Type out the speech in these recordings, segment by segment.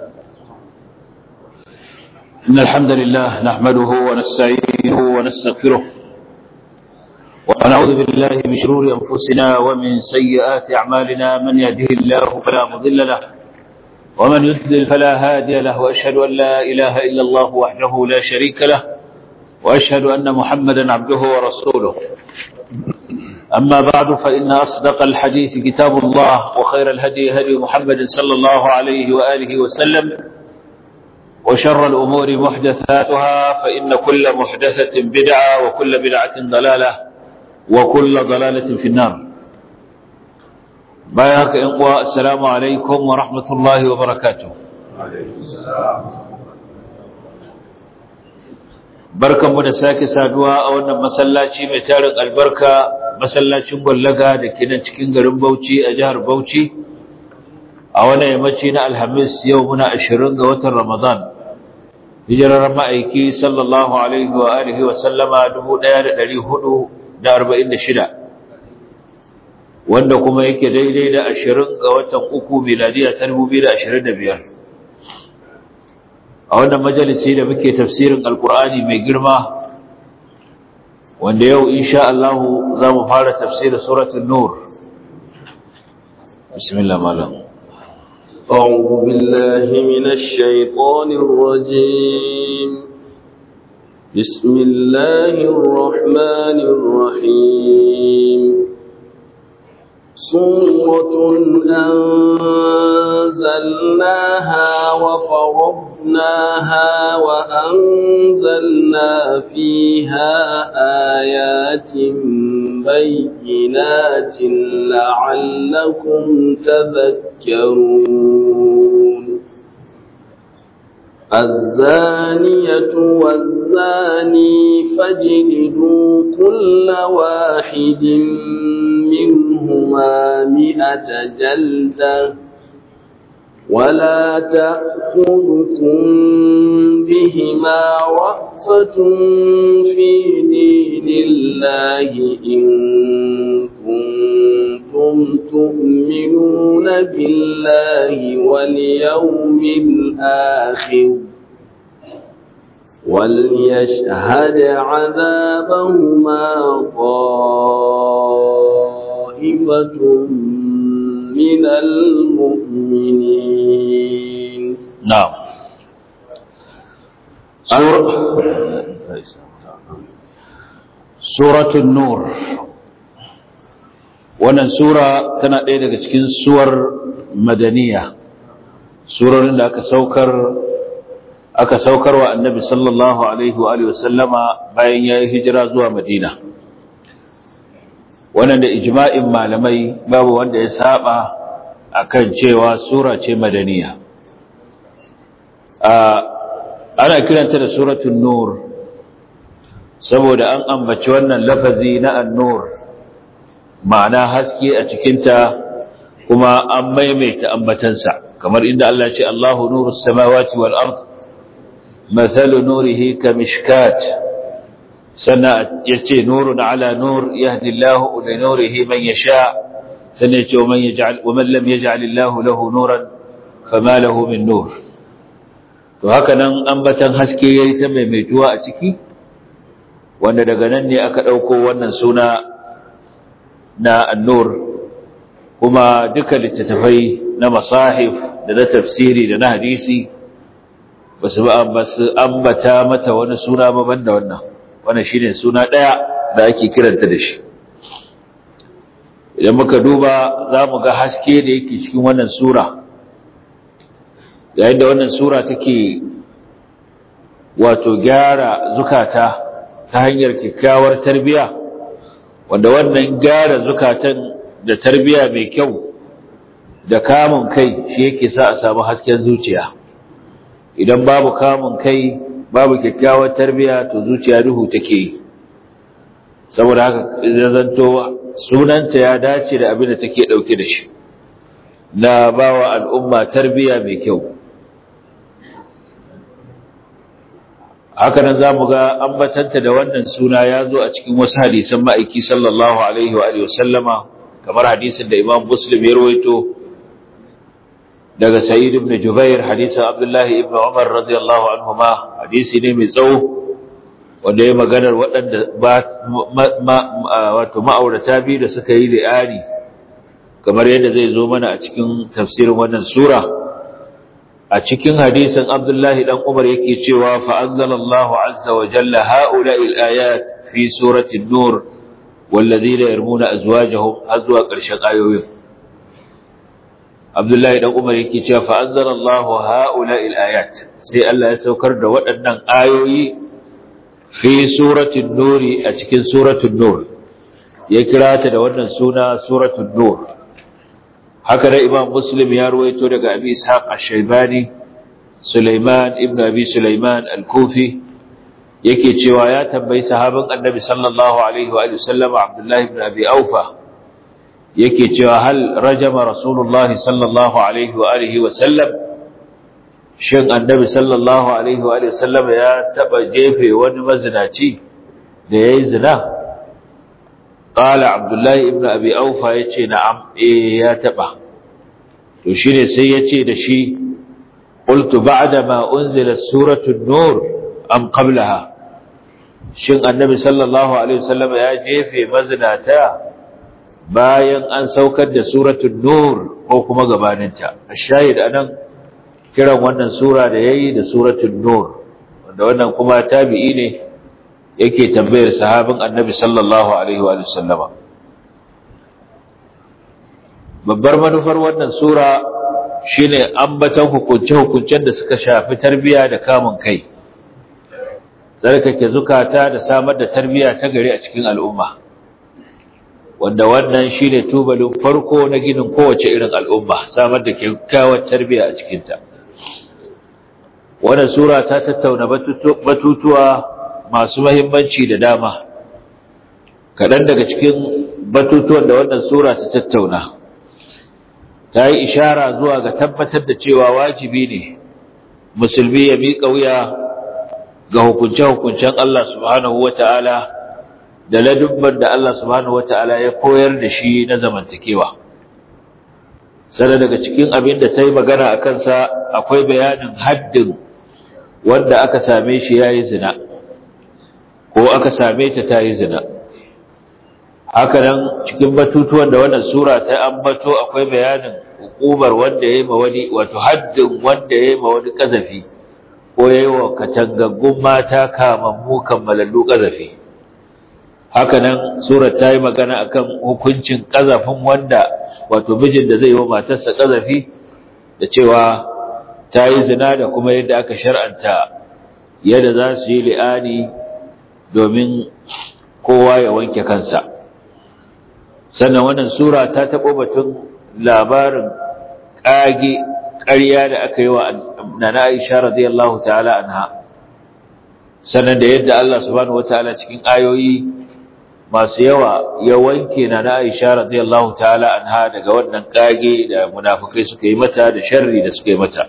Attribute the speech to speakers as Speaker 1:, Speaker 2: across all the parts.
Speaker 1: إن الحمد لله نحمده ونستعينه ونستغفره ونعوذ بالله من شرور أنفسنا ومن سيئات أعمالنا من يهده الله فلا مضل له ومن يضلل فلا هادي له وأشهد أن لا إله إلا الله وحده لا شريك له وأشهد أن محمدا عبده ورسوله أما بعد فإن أصدق الحديث كتاب الله وخير الهدي هدي محمد صلى الله عليه وآله وسلم وشر الأمور محدثاتها فإن كل محدثة بدعة وكل بدعة ضلالة وكل ضلالة في النار بايعك إنقوى السلام عليكم ورحمة الله وبركاته barkan mu da sake saduwa a wannan masallaci mai tarin albarka masallacin gwallaga da ke nan cikin garin Bauchi a jihar Bauchi a wannan yammaci na Alhamis yau muna 20 ga watan Ramadan hijirar ma'aiki sallallahu alaihi wa alihi wa sallama 1446 wanda kuma yake daidai da 20 ga watan uku miladiya ta 2025 a wannan majalisi da muke tafsirin alkur'ani mai girma wanda yau insha Allah za mu fara tafsirin suratul nur bismillah malam
Speaker 2: أعوذ بالله من الشيطان الرجيم بسم الله الرحمن الرحيم سورة أنزلناها وفرضناها وأنزلنا فيها آيات بينات لعلكم تذكرون الزانية والزاني فاجلدوا كل واحد منهما مئة جلدة ولا تأخذكم بهما رأفة في دين الله إن كنتم تؤمنون بالله واليوم الآخر وليشهد عذابهما طائفة من المؤمنين
Speaker 1: نعم سورة النور wannan sura tana ɗaya daga cikin suwar madaniya surorin da aka saukar aka saukar wa annabi sallallahu alaihi wa alihi wasallama bayan ya yi hijira zuwa madina wannan da ijma'in malamai babu wanda ya saba akan cewa sura ce madaniya ana kiranta da suratul nur saboda an ambaci wannan lafazi na an-nur ma'ana haske a cikinta kuma an maimaita ambatansa kamar inda Allah ce Allahu nurus samawati wal ard mathalu nurihi kamishkat sannan yace nurun ala nur yahdi Allahu li nurihi man yasha sannan yace man yaj'al wa man lam yaj'al Allahu lahu nuran fama lahu min nur to haka nan ambatan haske yayi ta maimaituwa a ciki wanda daga nan ne aka dauko wannan suna na annur kuma duka littattafai na masahif da na tafsiri da na hadisi ba su ambata mata wani suna ba banda wannan wannan shine suna ɗaya da ake kiranta da shi idan muka duba za mu ga haske da yake cikin wannan sura yayin da wannan sura take wato gyara zukata ta hanyar kyakkyawar tarbiyya wanda wannan gyara zukatan da tarbiya mai kyau da kamun kai shi yake sa a samu hasken zuciya idan babu kamun kai babu kyakkyawar tarbiya to zuciya duhu take yi saboda haka idan zanto sunanta ya dace da abin da take dauke da shi na bawa al'umma tarbiya mai kyau haka nan za mu ga ambatanta da wannan suna ya zo a cikin wasu hadisan ma'aiki sallallahu alaihi wa sallama kamar hadisin da imam muslim ya rawaito daga Sa'id ibn Jubair hadisin Abdullah ibn Umar radiyallahu anhuma hadisi ne mai tsawo wanda ya maganar waɗanda wato ma'aurata biyu da suka yi li'ani kamar yadda zai zo mana a cikin tafsirin wannan sura a cikin hadisin Abdullahi dan Umar yake cewa fa anzalallahu azza wa jalla ha'ula'il ayat fi surati an-nur walladhina yarmuna azwajahum azwa ƙarshen ayoyin Abdullahi dan Umar yake cewa fa anzalallahu ha'ula'il ayat sai Allah ya saukar da waɗannan ayoyi fi surati an-nur a cikin surati an-nur ya kira ta da wannan suna surati an-nur haka da imam muslim ya ruwaito daga abi ishaq ash-shaybani sulaiman ibn abi sulaiman al-kufi yake cewa ya tambayi sahabin annabi sallallahu alaihi wa sallam abdullah ibn abi aufa yake cewa hal rajama rasulullah sallallahu alaihi wa alihi wa sallam shin annabi sallallahu alaihi wa sallam ya taba jefe wani mazinaci da yayi zina قال عبد الله ابن ابي اوفى yace na'am eh ya taba to shine sai yace da shi qultu ba'da ma unzila suratu an-nur am qablaha shin annabi sallallahu alaihi wasallam ya jefe mazinata bayan an saukar da suratu an-nur ko kuma gabaninta ashahid anan kiran wannan sura da yayi da suratu an-nur wanda wannan kuma tabi'i ne yake tambayar sahabin annabi sallallahu alaihi wa sallama babbar manufar wannan sura shine ambatan hukunce-hukuncen da suka shafi tarbiya da kamun kai tsarkake zukata da samar da tarbiya ta gari a cikin al'umma wanda wannan shine tubalin farko na ginin kowace irin al'umma samar da kyakkyawar tarbiya a cikinta wannan sura ta tattauna batutuwa masu mahimmanci da dama kaɗan daga cikin batutuwan da wannan sura ta tattauna ta yi ishara zuwa ga tabbatar da cewa wajibi ne musulmi ya miƙa wuya ga hukunce-hukuncen Allah subhanahu wa ta'ala da ladubban da Allah subhanahu wa ta'ala ya koyar da shi na zamantakewa sana daga cikin abin da ta yi magana a kansa akwai bayanin haddin wanda aka same shi ya yi zina ko aka same ta ta yi zina haka nan cikin batutuwan da wannan sura ta ambato akwai bayanin hukumar wanda ya yi ma wani wato haddin wanda ya yi ma wani ƙazafi ko ya yi wa katangaggun mata kamammu kammalallu ƙazafi haka nan sura ta yi magana akan hukuncin ƙazafin wanda wato mijin da zai yi wa matarsa ƙazafi da cewa ta yi zina da kuma yadda aka shar'anta yadda za su yi li'ani domin kowa ya wanke kansa sannan wannan sura ta taɓo batun labarin ƙage ƙarya da aka yi wa nana Aisha radiyallahu ta'ala anha sannan da yadda Allah subhanahu wataala cikin ayoyi masu yawa ya wanke nana Aisha radiyallahu ta'ala anha daga wannan ƙage da munafukai suka yi mata da sharri da suka yi mata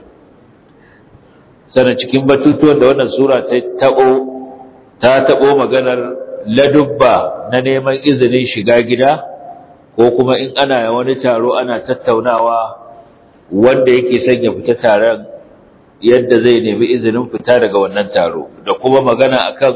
Speaker 1: sannan cikin batutuwan da wannan sura ta taɓo ta taɓo maganar ladubba na neman izinin shiga gida ko kuma in ana wani taro ana tattaunawa wanda yake son ya fita taron yadda zai nemi izinin fita daga wannan taro da kuma magana akan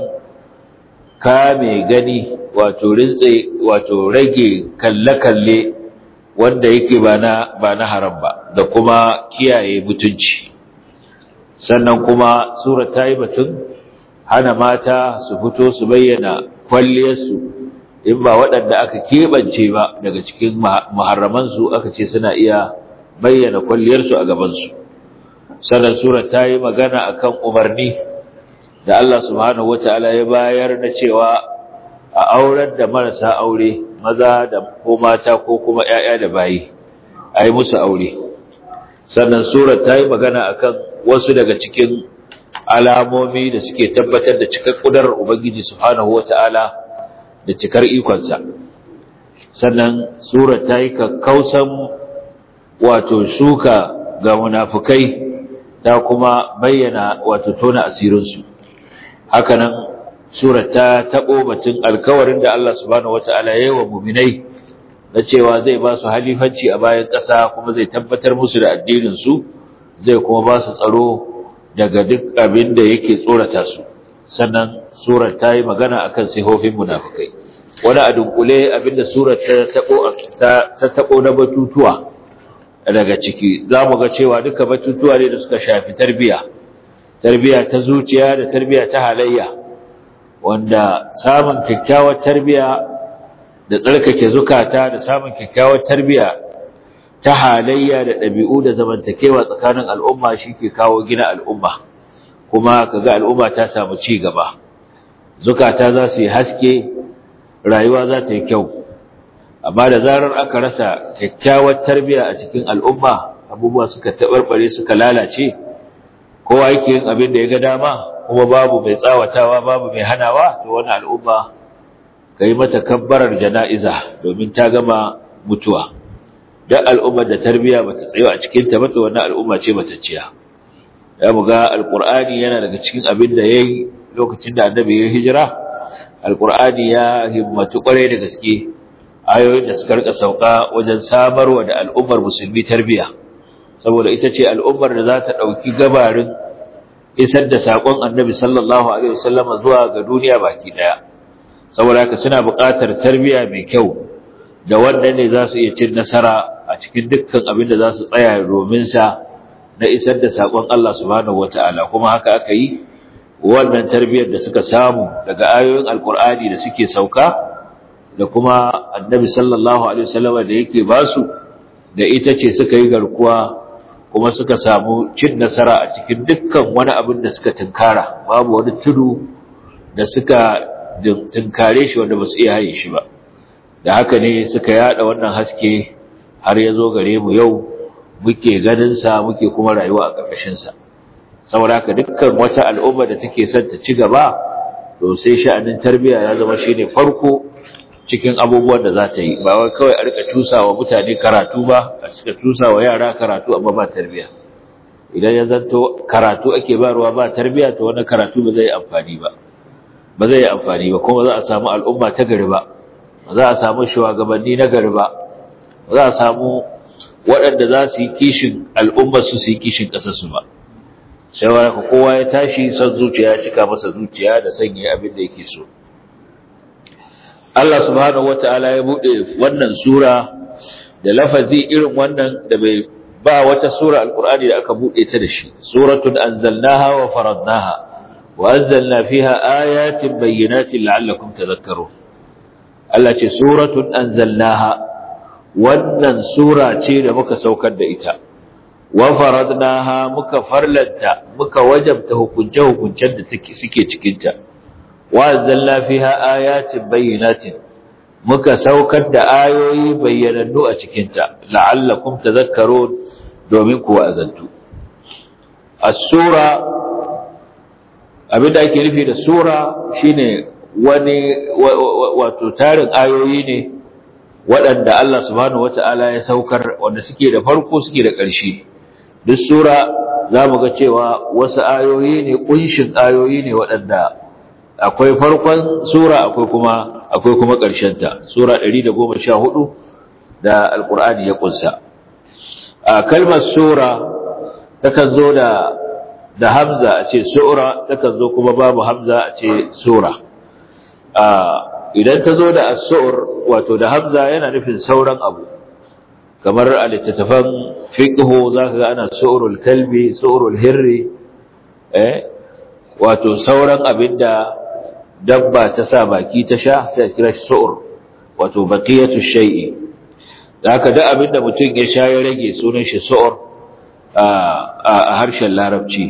Speaker 1: kame gani wato rintse wato rage kalle-kalle wanda yake ba na ba na haram ba da kuma kiyaye mutunci sannan kuma sura ta yi batun hana mata su fito su bayyana kwalliyarsu in ba waɗanda aka keɓance ba daga cikin muharramansu aka ce suna iya bayyana kwalliyarsu a gabansu sannan sura ta yi magana akan umarni da Allah subhanahu wata'ala ya bayar na cewa a aurar da marasa aure maza da ko mata ko kuma ƴaƴa da bayi a yi musu aure sannan sura ta yi magana akan wasu daga cikin alamomi da suke tabbatar da cikar ƙudurar ubangiji subhanahu wata'ala da cikar ikonsa sannan sura ta yi kakkausan wato shuka ga munafukai ta kuma bayyana wato tona asirinsu hakanan sura ta taɓo batun alkawarin da Allah subhanahu wata'ala ya yi wa muminai na cewa zai ba su halifanci a bayan ƙasa kuma zai tabbatar musu da addininsu zai kuma ba su tsaro daga duk abin da yake tsorata su sannan surar ta yi magana akan sihofin munafukai wani a dunkule abinda surar ta taɓo na batutuwa daga ciki za mu ga cewa duka batutuwa ne da suka shafi tarbiya tarbiya ta zuciya da tarbiya ta halayya wanda samun kyakkyawar tarbiya da tsarkake zukata da samun kyakkyawar tarbiya ta halayya da ɗabi'u da zamantakewa tsakanin al'umma shi ke kawo gina al'umma kuma kaga al'umma ta samu ci gaba zukata za su yi haske rayuwa za ta yi kyau amma da zarar aka rasa kyakkyawar tarbiya a cikin al'umma abubuwa suka taɓarɓare suka lalace kowa yake yin abin da ya ga dama kuma babu mai tsawatawa babu mai hanawa to wani al'umma ka yi mata kabbarar jana'iza domin ta gama mutuwa don al'ummar da tarbiya ba ta tsayo a cikinta ba to wannan al'umma ce matacciya ya mu ga alƙur'ani yana daga cikin abin da ya yi lokacin da annabi ya hijira alƙur'ani ya himmatu ƙwarai da gaske ayoyin da suka rika sauka wajen samarwa da al'ummar musulmi tarbiya saboda ita ce al'ummar da za ta ɗauki gabarin isar da saƙon annabi sallallahu alaihi wasallama zuwa ga duniya baki ɗaya saboda haka suna buƙatar tarbiya mai kyau da wannan ne za su iya cin nasara a cikin dukkan abin da za su tsaya domin sa na isar da saƙon Allah subhanahu wata'ala kuma haka aka yi wannan tarbiyyar da suka samu daga ayoyin alkur'ani da suke sauka da kuma annabi sallallahu alaihi wasallam da yake basu da ita ce suka yi garkuwa kuma suka samu cin nasara a cikin dukkan wani abin da suka tunkara babu wani tudu da suka tunkare shi wanda ba su iya haye shi ba da haka ne suka yada wannan haske har ya zo gare mu yau muke ganinsa muke kuma rayuwa a ƙarƙashinsa saboda haka dukkan wata al'umma da take son ta ci gaba to sai sha'anin tarbiyya ya zama shine farko cikin abubuwan da za ta yi ba wai kawai a rika cusawa mutane karatu ba a cika cusawa yara karatu amma ba tarbiyya idan ya zanto karatu ake barwa ba tarbiyya to wannan karatu ba zai yi amfani ba ba zai yi amfani ba kuma za a samu al'umma ta gari ba ba za a samu shugabanni na gari ba ba za a samu waɗanda za su yi kishin al'ummar su su yi kishin ƙasarsu ba sai wani kowa ya tashi son zuciya ya cika masa zuciya da sanya abin da yake so Allah subhanahu wata'ala ya buɗe wannan sura da lafazi irin wannan da bai ba wata sura alkur'ani da aka buɗe ta da shi suratun anzalnaha wa faradnaha wa anzalna fiha ayatin bayyinatin la'allakum tadhakkarun Allah ce suratun anzalnaha wannan sura ce da muka saukar da ita wa faradnaha muka farlanta muka wajabta hukunce hukuncen da suke cikin ta wa anzalna fiha ayatin bayyinatin muka saukar da ayoyi bayyanannu a cikin ta la'allakum tadhakkarun domin ku wa'azantu as-sura abinda ake nufi da sura shine wani wato tarin ayoyi ne waɗanda Allah subhanahu wata'ala ya saukar wanda suke da farko suke da ƙarshe duk sura za mu ga cewa wasu ayoyi ne ƙunshin ayoyi ne waɗanda akwai farkon sura akwai kuma akwai kuma ƙarshenta sura 114 da alƙur'ani ya ƙunsa a kalmar sura takan zo da da hamza a ce sura takan zo kuma babu hamza a ce sura idan ta zo da as-su'r wato da hamza yana nufin sauran abu kamar a littattafan fiqhu zaka ga ana su'rul kalbi su'rul hirri eh wato sauran abinda dabba ta sa baki ta sha sai kira shi su'ur wato baqiyatu shay'i haka da abinda mutum ya sha ya rage sunan shi su'ur a harshen larabci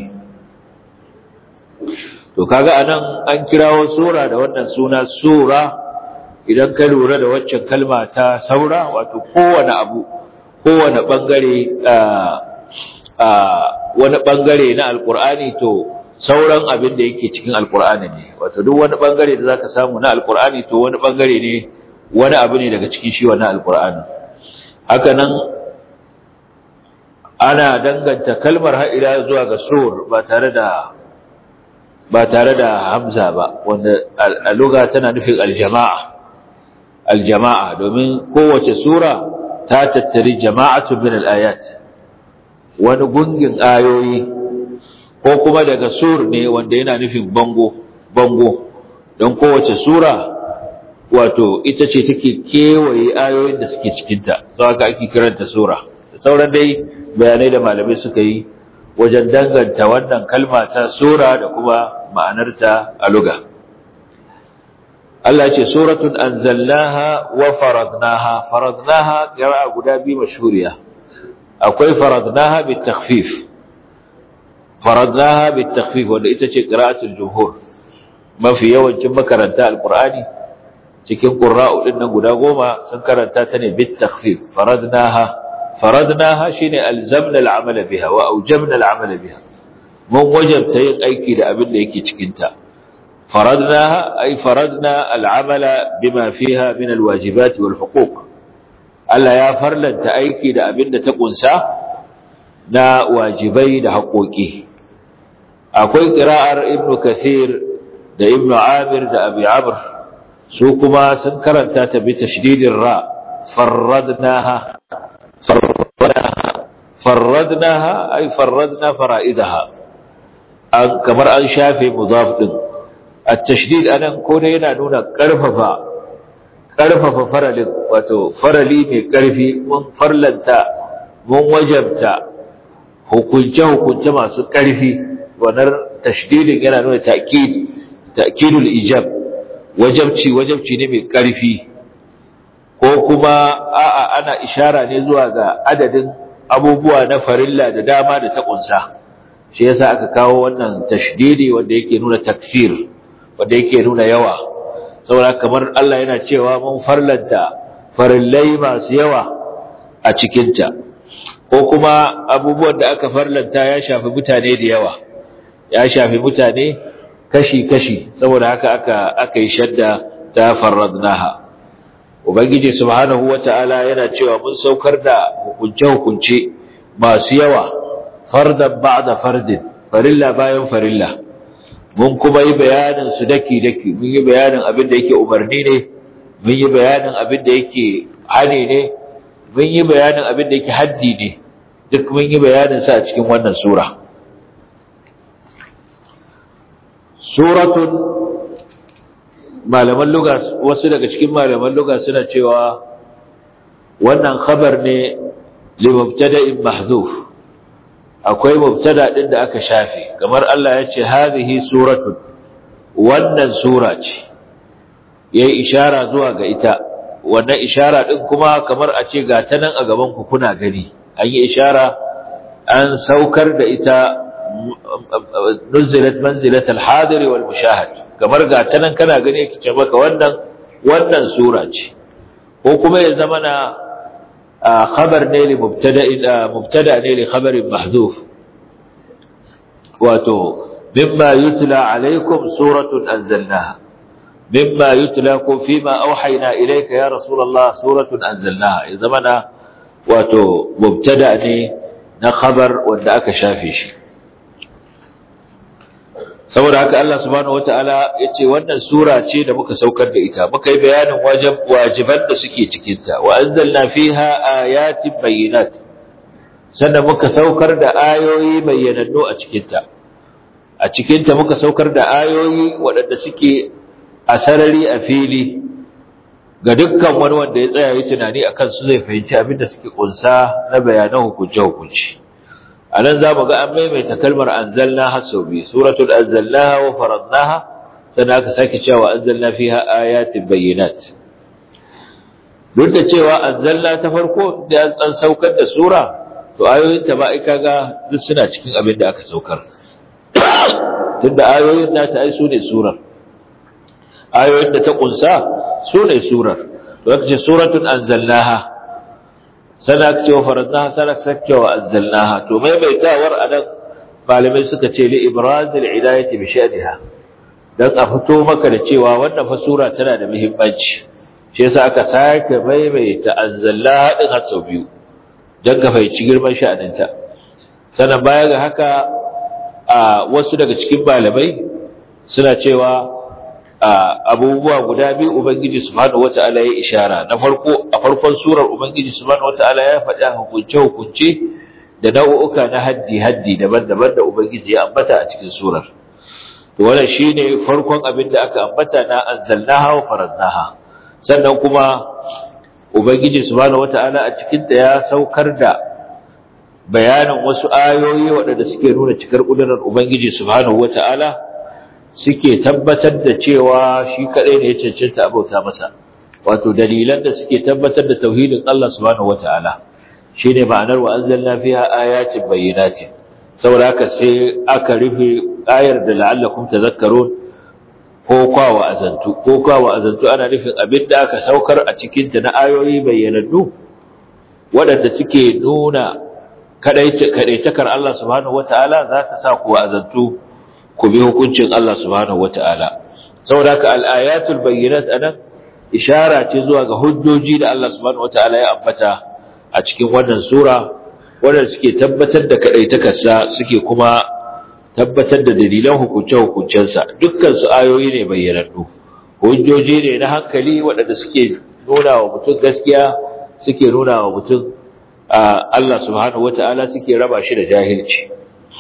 Speaker 1: to kaga anan an kirawo sura da wannan suna sura idan ka lura da waccan kalma ta saura wato kowane abu kowane bangare wani bangare na alkur'ani to sauran abin da yake cikin alkur'ani ne wato duk wani bangare da zaka samu na alkur'ani to wani bangare ne wani abu ne daga cikin shi wannan alkur'ani haka nan ana danganta kalmar ha'ila zuwa ga sur ba tare da ba tare da hamza ba wanda a lugha tana nufin aljama'a aljama'a domin kowace sura ta tattari jama'atu min al-ayat wani gungin ayoyi ko kuma daga sur ne wanda yana nufin bango bango don kowace sura wato ita ce take kewaye ayoyin da suke cikinta sau haka ake kiranta sura da sauran dai bayanai da malamai suka yi wajen danganta wannan kalma ta sura da kuma ma'anarta a luga Allah ce suratun anzalnaha wa faradnaha faradnaha qira'a guda biyu mashhuriya akwai faradnaha bit takhfif faradnaha bit takhfif wanda ita ce qira'atul jumhur mafi yawancin makaranta alqur'ani cikin qurra'u din nan guda goma sun karanta ta ne bit takhfif faradnaha faradnaha shine alzamna al'amal biha wa awjabna al'amal biha mun wajabta yin aiki da abin da yake cikin ta faradnaha ay faradna al'amala bima fiha min alwajibat wal huquq Allah ya farlanta aiki da abin da ta kunsa na wajibai da haƙoƙi akwai qira'ar ibnu kathir da ibnu amir da abi amr su kuma sun karanta ta bi tashdidin ra farradnaha farradnaha ay farradna fara'idaha an kamar an shafe mudaf din at-tashdid anan ko dai yana nuna karfafa karfafa faralin wato farali mai karfi mun farlanta mun wajabta hukunce hukunce masu karfi wannan tashdidin yana nuna ta'kid ta'kidul ijab wajabci wajabci ne mai ƙarfi ko kuma a'a ana ishara ne zuwa ga adadin abubuwa na farilla da dama da ta kunsa shi yasa aka kawo wannan tashdidi wanda yake nuna takfir wanda yake nuna yawa saboda kamar Allah yana cewa mun farlanta farillai masu yawa a cikinta ko kuma abubuwan da aka farlanta ya shafi mutane da yawa ya shafi mutane kashi-kashi saboda haka aka aka yi shadda ta farradnaha ubangiji subhanahu wata'ala yana cewa mun saukar da hukunce-hukunce masu yawa fardan ba'da fardin farilla bayan farilla mun kuma yi bayanin su daki-daki mun yi bayanin abin da yake umarni ne mun yi bayanin abin da yake hani ne mun yi bayanin abin da yake haddi ne duk mun yi bayanin sa a cikin wannan sura suratun malaman luga wasu daga cikin malaman luga suna cewa wannan khabar ne li mubtada'in mahzuf akwai mubtada din da aka shafe kamar Allah ya ce hadhihi suratun wannan sura ce yayi ishara zuwa ga ita wannan ishara din kuma kamar a ce ga ta nan a gaban ku kuna gani an yi ishara an saukar da ita nuzilat manzilat al-hadir wal mushahad kamar ga ta nan kana gani yake ce maka wannan wannan sura ce ko kuma ya zama na khabar ne li mubtada mubtada ne li khabarin mahdhuf wato mimma yutla alaykum suratun anzalnaha mimma yutla ko fima auhayna ilayka ya rasulullah suratun anzalnaha ya zama na wato mubtada ne na khabar wanda aka shafe shi saboda haka Allah subhanahu wataala yace wannan sura ce da muka saukar da ita muka yi bayanin wajib wajiban da suke cikin ta wa anzalna fiha ayatin bayyinat sannan muka saukar da ayoyi bayyanannu a cikin ta a cikin ta muka saukar da ayoyi waɗanda suke a sarari a fili ga dukkan wani wanda ya tsaya yi tunani akan su zai fahimci abin da suke kunsa na bayanan hukunce hukunci anan za mu ga an maimaita kalmar anzalna har sau biyu suratul anzalnaha wa faradnaha sannan aka sake cewa anzalna fiha ayatin bayyinat duk da cewa anzalna ta farko da an saukar da sura to ayoyin ta ba ai kaga duk suna cikin abin da aka saukar tunda ayoyin nata ai su ne surar ayoyin da ta kunsa su ne surar to aka ce suratun anzalnaha sana aka ce wa faradnaha sana aka ce wa anzalnaha to maimaitawar anan malamai suka ce li ibrazil hidayati bi sha'niha dan a fito maka da cewa wannan fa sura tana da muhimmanci shi yasa aka sake maimaita anzalnaha din har sau biyu dan ka fahimci girman sha'aninta sannan baya ga haka a wasu daga cikin malamai suna cewa abubuwa guda biyu ubangiji subhanahu wata'ala ya ishara na farko a farkon surar ubangiji subhanahu wata'ala ya faɗi hukunce hukunce da nau'uka na haddi haddi daban-daban da ubangiji ya ambata a cikin surar to wannan shine farkon abin da aka ambata na anzalnaha wa faradnaha sannan kuma ubangiji subhanahu wata'ala a cikin ta ya saukar da bayanin wasu ayoyi waɗanda suke nuna cikar ƙudurar ubangiji subhanahu wata'ala suke tabbatar da cewa shi kadai ne ya cancanta abauta masa wato dalilan da suke tabbatar da tauhidin Allah subhanahu wataala shine ma'anar wa anzalna fiha ayatin bayyinatin saboda haka sai aka rufe ayar da la'allakum tadhakkarun ko kwa wa azantu ko kwa wa azantu ana nufin abinda aka saukar a cikin ta na ayoyi bayyanannu waɗanda suke nuna kadaitakar Allah subhanahu wataala za ta sa ku azantu ku bi hukuncin Allah subhanahu wata'ala saboda haka al-ayatul bayyinat anan ishara ce zuwa ga hujjoji da Allah subhanahu wata'ala ya ambata a cikin wannan sura wanda suke tabbatar da kaɗaitakarsa suke kuma tabbatar da dalilan hukunce-hukuncensa dukkan su ayoyi ne bayyanannu hujjoji ne na hankali waɗanda suke nuna wa mutum gaskiya suke nuna wa mutum Allah subhanahu wata'ala suke raba shi da jahilci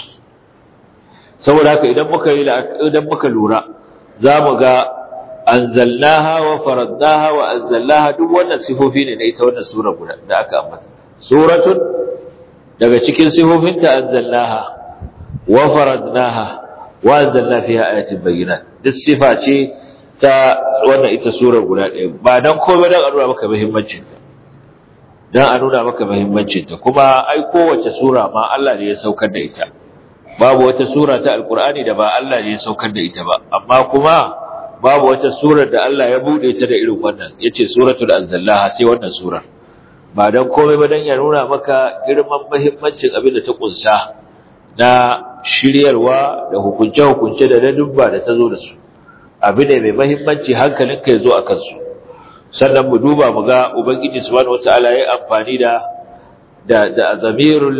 Speaker 1: saboda haka idan muka yi idan muka lura za mu ga anzalnaha wa faradnaha wa anzalnaha duk wannan sifofi ne na ita wannan sura guda da aka ambata suratun daga cikin sifofinta anzalnaha wa faradnaha wa anzalna fiha ayatin bayyinat duk sifa ce ta wannan ita sura guda ɗaya ba dan komai dan a nuna maka muhimmancin ta dan a nuna maka muhimmancin ta kuma ai kowace sura ma Allah ne ya saukar da ita babu wata sura ta alkur'ani da ba Allah ne ya saukar da ita ba amma kuma babu wata surar da Allah ya bude ta da irin wannan yace suratul anzallaha sai wannan surar ba dan komai ba dan ya nuna maka girman muhimmancin abin da ta kunsa na shiryarwa da hukunce hukunce da ladubba da ta zo da su abin ne mai muhimmanci hankalinka ya zo a kansu sannan mu duba mu ga ubangiji subhanahu wataala ya amfani da da da zamirul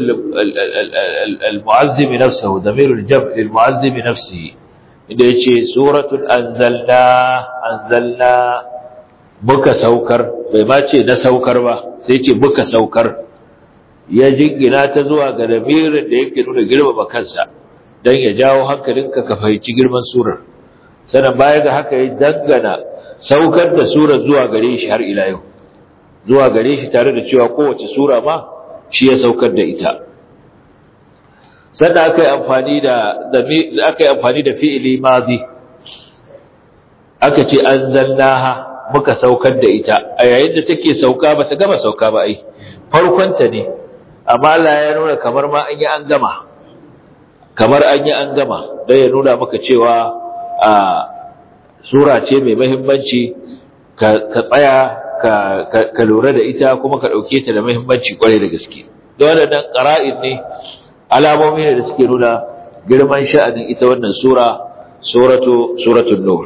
Speaker 1: al-mu'azzim nafsuhu zamirul jab' lil-mu'azzim nafsihi inda yace suratul anzalna anzalna muka saukar bai ma ce na saukar ba sai ce muka saukar ya jingina ta zuwa ga zamirin da yake nuna girmama kansa dan ya jawo hankalinka ka fahimci girman surar sannan baya ga haka ya dangana saukar da surar zuwa gare shi har ila yau zuwa gare shi tare da cewa kowace sura ma shi ya saukar da ita sannan aka yi amfani da aka yi amfani da fi'ili madi aka ce anzalnaha muka saukar da ita a yayin da take sauka ba ta gama sauka ba ai farkonta ne amma Allah ya nuna kamar ma an yi an gama kamar an yi an gama don ya nuna maka cewa a sura ce mai mahimmanci ka tsaya ka lura da ita kuma ka ɗauke ta da mahimmanci kwarai da gaske da waɗannan ƙara'in ne alamomi ne da suke nuna girman sha'anin ita wannan sura suratu suratul nur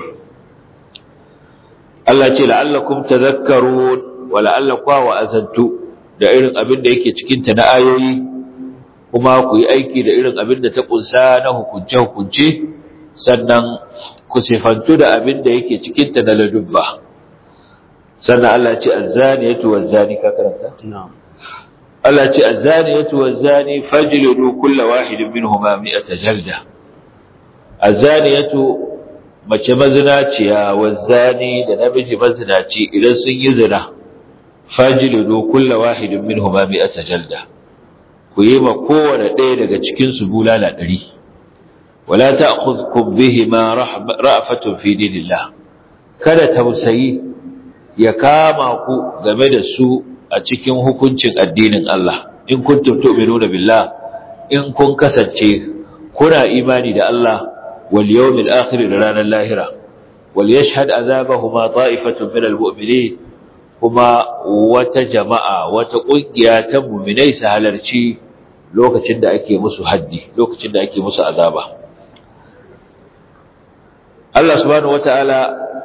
Speaker 1: Allah ce la'allakum tadhakkarun wa la'allakum wa azantu da irin abin da yake cikin ta na ayoyi kuma ku yi aiki da irin abin da ta kunsa na hukunce hukunce sannan ku sifantu da abin da yake cikin ta na ladubba sannan Allah ce azzaniyatu wazzani ka karanta
Speaker 2: na'am
Speaker 1: Allah ce azzaniyatu wazzani fajlidu kulla wahidin minhuma mi'ata jalda azzaniyatu mace mazinaciya wazzani da namiji mazinaci idan sun yi zina fajlidu kulla wahidin minhuma mi'ata jalda ku yi ma kowane ɗaya daga cikin su bulala ɗari wala ta'khudhukum bihima ra'fatun fi dinillah kada tausayi ya kama ku game da su a cikin hukuncin addinin Allah in kuntum tu'minuna billah in kun kasance kuna imani da Allah wal yawmil akhir da ranar lahira wal yashhad azabahuma ta'ifatun min almu'minin kuma wata jama'a wata kungiya ta mu'minai su halarci lokacin da ake musu haddi lokacin da ake musu azaba Allah subhanahu wataala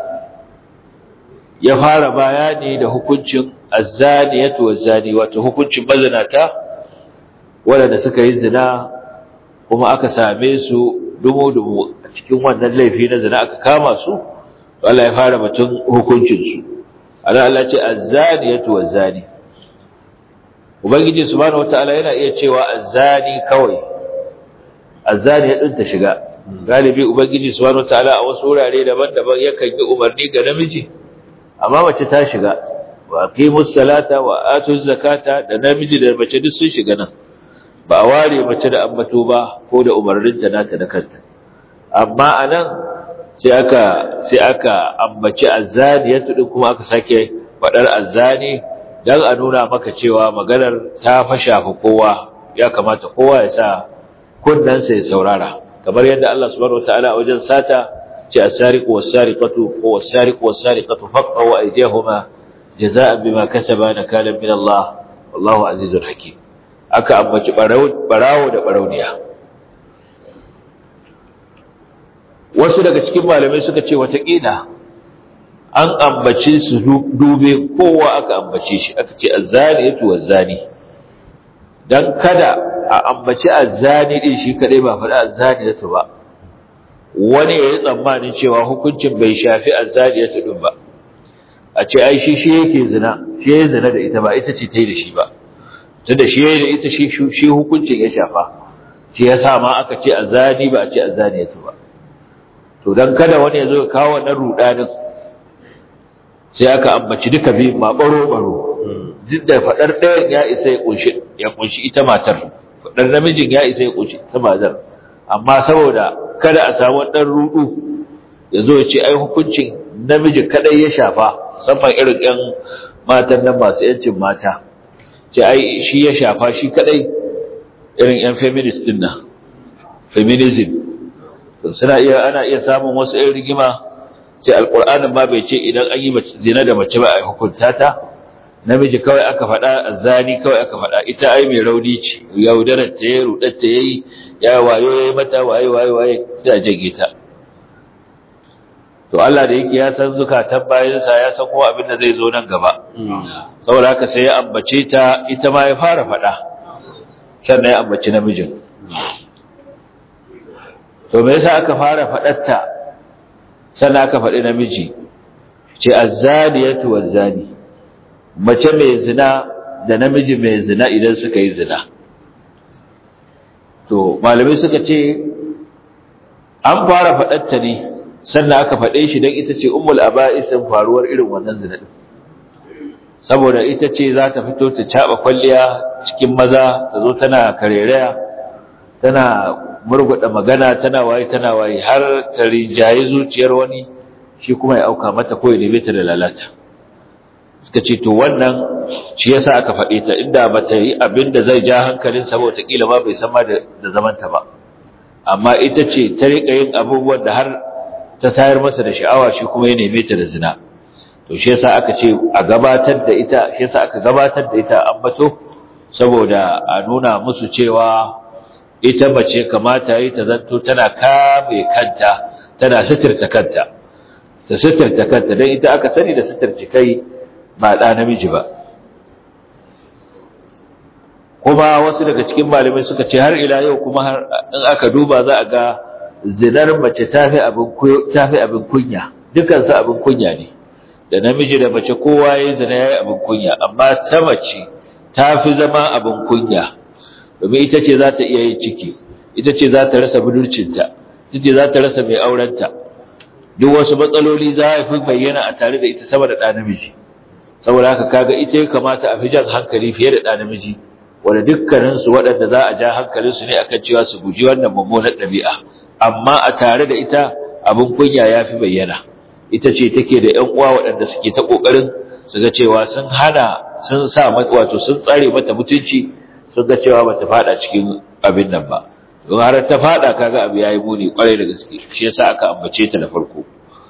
Speaker 1: ya fara bayani da hukuncin azzaniyatu wazzani wato hukuncin mazinata waɗanda suka yi zina kuma aka same su dumu-dumu a cikin wannan laifi na zina aka kama su Allah ya fara batun hukuncin su ana Allah ce az-zaniyatu waz-zani ubangiji subhanahu wataala yana iya cewa az-zani kawai az-zani din ta shiga galibi ubangiji subhanahu wataala a wasu wurare daban-daban yakan yi umarni ga namiji amma mace ta shiga wa aqimus salata wa atuz zakata da namiji da mace duk sun shiga nan ba a ware mace da ambato ba ko da umarninta nata da kanta amma anan sai aka sai aka ambaci azzaniyatu din kuma aka sake fadar azzani dan a nuna maka cewa maganar ta fasha fa kowa ya kamata kowa ya sa kunnansa ya saurara kamar yadda Allah subhanahu wataala a wajen sata ce as-sariqu was-sariqatu ko was-sariqu was-sariqatu faqaw aydihuma jazaa'an bima kasaba nakalan min Allah wallahu azizul hakim aka ambaci barawo da barauniya wasu daga cikin malamai suka ce watakila an ambace su dube kowa aka ambace shi aka ce azzani yato wazzani dan kada a ambaci azzani din shi kadai ba faɗi azzani yato ba wani ya yi tsammanin cewa hukuncin bai shafi azzani yato din ba a ce ai shi shi yake zina shi ya zina da ita ba ita ce ta yi da shi ba tunda shi yayi da ita shi shi hukuncin ya shafa shi yasa ma aka ce azani ba a ce azani yato ba to dan kada wani ya zo ya kawo wannan rudanin sai aka ambaci duka biyu ma baro baro duk da fadar ɗayan ya isa ya kunshi ya kunshi ita matar fadar namijin ya isa ya kunshi ita matar amma saboda kada a samu dan rudu ya zo ya ce ai hukuncin namiji kadai ya shafa musamman irin ƴan matan nan masu yancin mata ce ai shi ya shafa shi kadai irin yan feminist din nan feminism to suna iya ana iya samun wasu ɗan rigima sai alqur'anin ma bai ce idan an yi zina da mace ba a hukunta ta namiji kawai aka faɗa zani kawai aka faɗa ita ai mai rauni ce yaudarar ta yayi rudar ta yayi ya wayo yayi mata waye waye waye sai a jage ta to Allah da yake ya san zukatan bayansa ya san ko abin da zai zo nan gaba saboda haka sai ya ambace ta ita ma ya fara faɗa sannan ya ambaci namijin to me yasa aka fara faɗarta sannan aka faɗi namiji ce azzaniyatu wazzani mace mai zina da namiji mai zina idan suka yi zina to malamai suka ce an fara faɗarta ne sannan aka faɗe shi don ita ce ummul aba'isin faruwar irin wannan zina din saboda ita ce za ta fito ta caɓa kwalliya cikin maza ta zo tana karereya tana murguɗa magana tana waye tana waye har ta rinjaye zuciyar wani shi kuma ya auka mata ko ya neme ta da lalata suka ce to wannan shi yasa aka faɗe ta inda ba ta yi abin da zai ja hankalin saboda kila ma bai san ma da zamanta ba amma ita ce ta riƙa yin abubuwan da har ta tayar masa da sha'awa shi kuma ya neme ta da zina to shi yasa aka ce a gabatar da ita shi yasa aka gabatar da ita ambato saboda a nuna musu cewa ita mace kamata yi ta zanto tana kame kanta tana suturta kanta ta suturta kanta don ita aka sani da suturci kai ba ɗa namiji ba kuma wasu daga cikin malamai suka ce har ila yau kuma har in aka duba za a ga zinar mace tafi abin tafi abin kunya dukansu abin kunya ne da namiji da mace kowa yayin zina yayi abin kunya amma ta mace tafi zama abin kunya domin ita ce za ta iya yin ciki ita ce za ta rasa budurcinta ita ce za ta rasa mai aurenta duk wasu matsaloli za a fi bayyana a tare da ita sama da ɗa namiji saboda haka kaga ita ya kamata a fi jan hankali fiye da ɗa namiji wanda dukkaninsu waɗanda za a ja hankalinsu ne akan cewa su guji wannan mummunar ɗabi'a amma a tare da ita abin kunya ya fi bayyana ita ce take da ƴan uwa waɗanda suke ta ƙoƙarin su ga cewa sun hana sun sa wato sun tsare mata mutunci sun ga cewa bata fada cikin abin nan ba don har ta fada kaga abu yayi muni kwarai da gaske shi yasa aka ambace ta da farko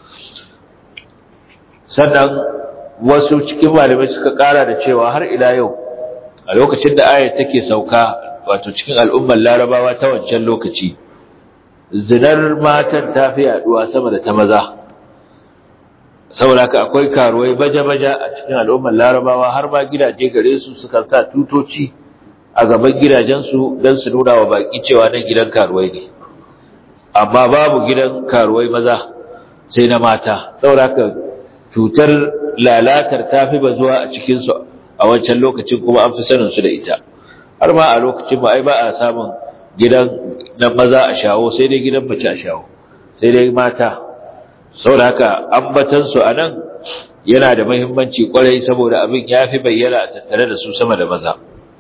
Speaker 1: sannan wasu cikin malamai suka kara da cewa har ila yau a lokacin da ayat take sauka wato cikin al'ummar larabawa ta wancan lokaci zinar matan ta fi yaduwa sama da ta maza saboda haka akwai karuwai baja-baja a cikin al'ummar larabawa har ma gidaje gare su sukan sa tutoci a gaban gidajensu don su nuna wa baƙi cewa nan gidan karuwai ne amma babu gidan karuwai maza sai na mata saboda haka cutar lalatar ta fi bazuwa a cikinsu a wancan lokacin kuma an fi saninsu da ita har ma a lokacin ba ai ba a samun gidan na maza a shawo sai dai gidan mace a shawo sai dai mata saboda haka ambatansu a nan yana da mahimmanci kwarai saboda abin ya fi bayyana a tattare da su sama da maza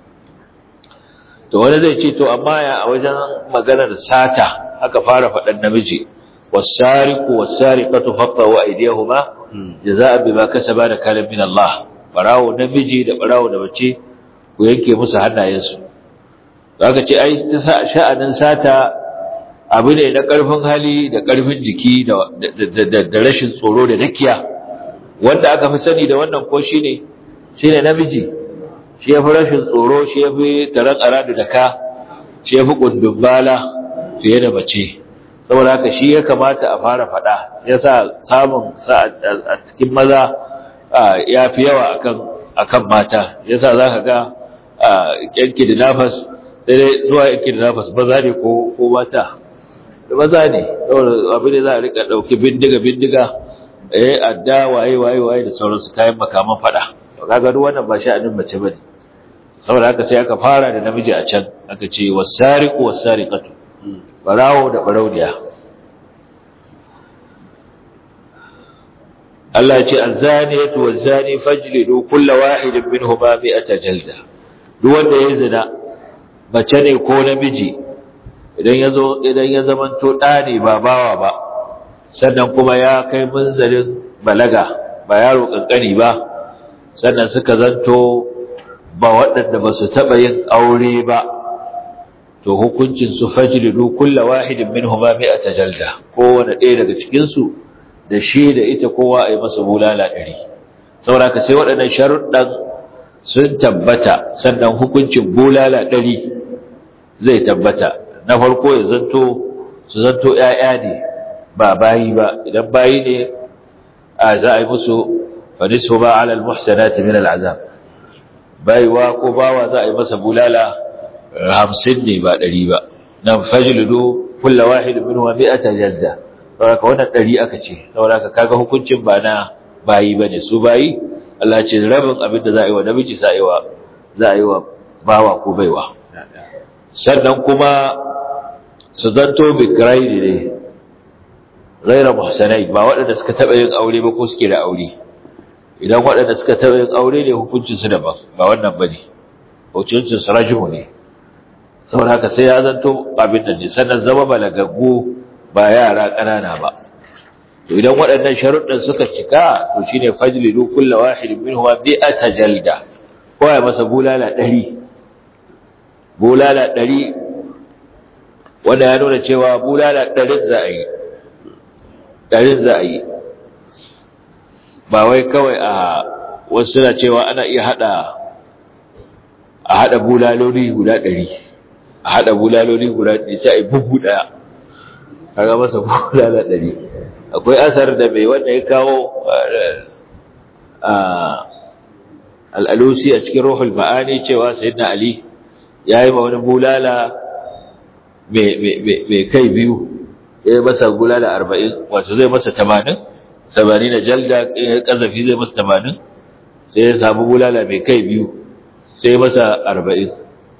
Speaker 1: to wani zai ce to amma ya a wajen maganar sata aka fara faɗan namiji wasariku wasariqatu faqahu aydiyahuma jazaa'a bima kasaba da kalam min Allah barawo namiji da barawo da mace ku yanke musu hannayensu zaka ce ai ta sha'anin sata abu ne na ƙarfin hali da ƙarfin jiki da rashin tsoro da dakiya wanda aka fi sani da wannan ko shine shine namiji shi yafi rashin tsoro shi yafi taran aradu da ka shi yafi kundumbala fiye da mace saboda haka shi ya kamata a fara faɗa yasa samun sa a cikin maza ya fi yawa akan akan mata yasa zaka ga yanki da nafas sai zuwa yanki da nafas maza ne ko ko mata da maza ne abin da za a rika ɗauki bindiga bindiga eh adda waye waye waye da sauransu kayan makaman fada kaga duk wannan ba sha'anin mace bane saboda haka sai aka fara da namiji a can aka ce wasariqu wasariqatu barawo da barauniya Allah ya ce azaniyatu wazani fajlidu kullu wahidin minhuma mi'ata jalda duk wanda ya zina mace ne ko namiji idan yazo idan ya zamanto da ne ba bawa ba sannan kuma ya kai munzalin balaga ba yaro kankani ba sannan suka zanto ba waɗanda ba su taɓa yin aure ba to hukuncin su fajlidu kulla wahidin minhuma mi'ata jalda kowane ɗaya daga cikin su da shi da ita kowa a yi masa bulala ɗari saboda ka sai waɗannan sharuɗan sun tabbata sannan hukuncin bulala ɗari zai tabbata na farko ya zanto su zanto ‘ya'ya ne ba bayi ba idan bayi ne a za a yi musu fadisu ba alal muhsanati min al'azab baiwa ko bawa za a yi masa bulala hamsin ne ba ɗari ba nan fajludu kulla wahidin min wa mi'ata jalda saboda wannan ɗari aka ce saboda kaga hukuncin ba na bayi bane su bayi Allah ce rabin abin da za a yi wa namiji za a yi wa za a yi wa bawa ko baiwa sannan kuma su zanto bikirai ne ghaira muhsanai ba waɗanda suka taɓa yin aure ba ko suke da aure idan waɗanda suka taɓa yin aure ne hukuncin su daban ba wannan bane hukuncin su rajimu ne saboda haka sai ya zanto abin nan ne sannan zama balagaggu ba yara ƙanana ba to idan waɗannan sharuɗin suka cika to shine fajlidu kullu wahidin minhum bi'ata jalda ko ya masa bulala 100 bulala 100 wanda ya nuna cewa bulala 100 za a yi 100 za a yi ba wai kawai a wasu suna cewa ana iya hada a hada bulaloli guda 100 a hada bulaloli guda 100 sai a yi bugu daya kaga masa bulala 100 akwai asar da mai wanda ya kawo al'alusi a cikin ruhul ma'ani cewa sayyidina ali ya yi ma wani bulala mai kai biyu ya yi masa bulala arba'in wato zai masa tamanin tamanin na jalda ƙazafi zai masa tamanin sai ya samu bulala mai kai biyu sai masa arba'in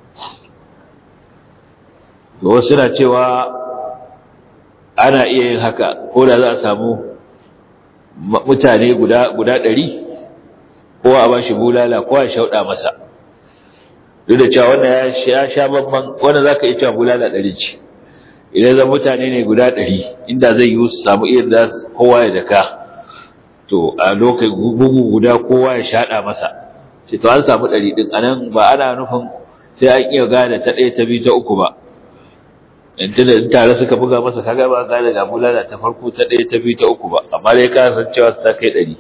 Speaker 1: da wasu na cewa ana iya yin haka ko da za a samu mutane guda ɗari kowa a ba shi bulala kowa ya shauɗa masa duk da cewa wannan ya sha babban wannan za ka iya cewa bulala ɗari ce idan zan mutane ne guda ɗari inda zai yi su samu iya da kowa ya daka to a lokacin bugu guda kowa ya shaɗa masa ce to an samu ɗari ɗin anan ba ana nufin sai an iya gane ta ɗaya ta biyu ta uku ba in tare suka buga masa kaga ba gane ga bulala ta farko ta ɗaya ta biyu ta uku ba amma dai ka san cewa su ta kai ɗari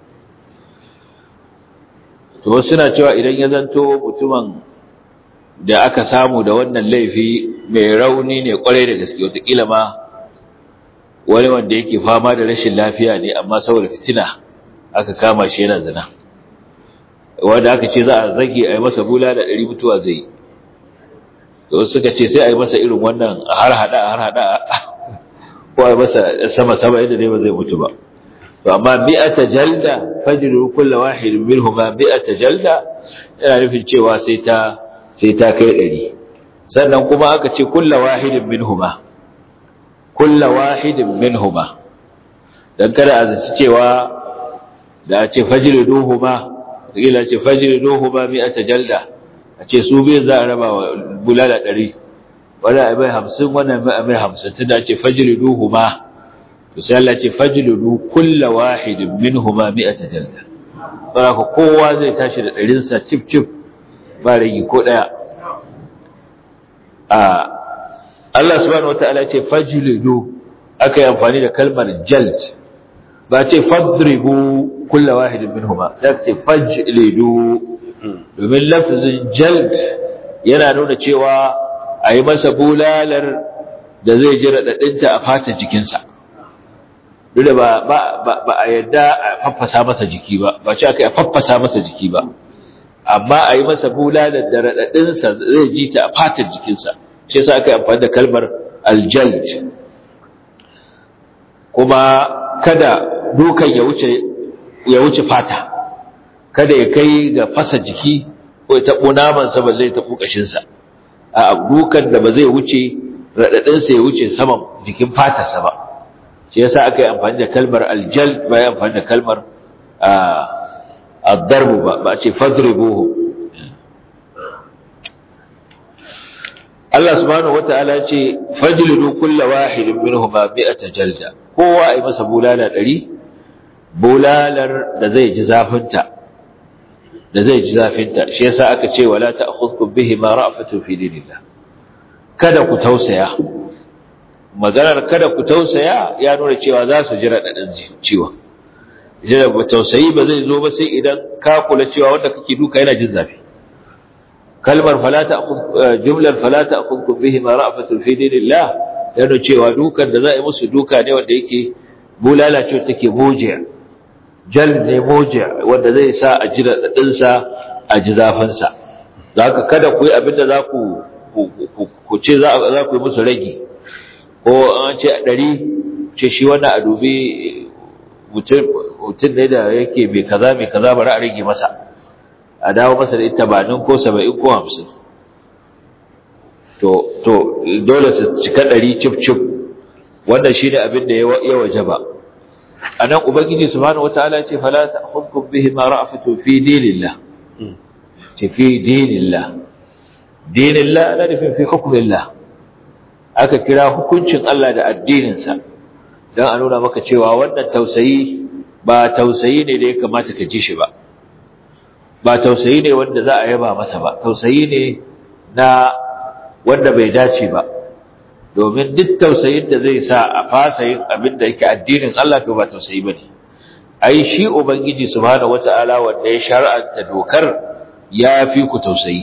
Speaker 1: to wasu suna cewa idan ya zanto mutumin da aka samu da wannan laifi mai rauni ne kwarai da gaske wataƙila ma wani wanda yake fama da rashin lafiya ne amma saboda fitina aka kama shi yana zina wanda aka ce za a zage a yi masa bulala ɗari mutuwa zai yi da wasu suka ce sai a yi masa irin wannan a har hada a har hada ko a masa sama sama yadda dai ba zai mutu ba to amma mi'ata jalda fajru kullu wahidin minhuma mi'ata jalda yana nufin cewa sai ta sai ta kai ɗari sannan kuma aka ce kullu wahidin minhuma kullu wahidin minhuma dan kada a zaci cewa da a ce fajriduhuma kila ce fajriduhuma mi'ata jalda a ce su biyu za a raba wa bulala ɗari wani a mai hamsin wani a mai hamsin tun da ce fajriduhuma to sai Allah ce fajridu kulla wahidin minhuma mi'ata jalda saboda kowa zai tashi da ɗarinsa cif cif ba rigi ko ɗaya a Allah subhanahu wataala ce fajridu aka yi amfani da kalmar jald ba ce fadribu kulla wahidin minhuma sai ce fajlidu domin lafzin jald yana nuna cewa a yi masa bulalar da zai ji raɗaɗinta a fata jikinsa duk da ba a yadda a faffasa masa jiki ba ba ce aka yi a faffasa masa jiki ba amma a yi masa bulalar da raɗaɗinsa zai ji ta a fatar jikinsa shi yasa aka yi amfani da kalmar aljald kuma kada dukan ya wuce ya wuce fata kada ya kai ga fasa jiki ko ya taɓo namansa ba zai taɓo ƙashinsa a dukan da ba zai wuce raɗaɗinsa ya wuce saman jikin fatarsa ba shi yasa aka yi amfani da kalmar aljal ba ya amfani da kalmar addarbu ba ba a ce fadribuhu Allah subhanahu wata'ala ce fajlidu kulla wahidin minhuma mi'ata jalda kowa ai masa bulala ɗari bulalar da zai ji zafinta da zai ji zafinta shi yasa aka ce wala ta'khudhukum bihi ma ra'fatun fi dinillah kada ku tausaya maganar kada ku tausaya ya nuna cewa za su ji radadin ciwon idan ba tausayi ba zai zo ba sai idan ka kula cewa wanda kake duka yana jin zafi kalmar fala ta'khudh jumlar fala ta'khudhukum bihi ma ra'fatun fi dinillah ya nuna cewa dukan da za a yi musu duka ne wanda yake bulala ce take mojiya jal ne moja wanda zai sa a ji raɗaɗinsa a ji zafinsa za ka kada ku yi abinda za ku ce za ku yi musu ragi ko an ce a ɗari ce shi wannan a dubi mutum ne da yake mai kaza mai kaza bari a rage masa a dawo masa da ita banin ko saba'in ko hamsin to dole su cika ɗari cif cif wannan shi ne abin da ya waje ba anan ubangiji subhanahu wataala ce fala ta'khudhukum bihi ma ra'afatu fi dinillah ce fi dinillah dinillah ana nufin fi hukmillah aka kira hukuncin Allah da addinin sa dan a nuna maka cewa wannan tausayi ba tausayi ne da ya kamata ka ji shi ba ba tausayi ne wanda za a yaba masa ba tausayi ne na wanda bai dace ba domin duk tausayin da zai sa a fasa yin abin da yake addinin Allah to ba tausayi bane ai shi ubangiji subhanahu wataala wanda ya shar'anta dokar ya fi ku tausayi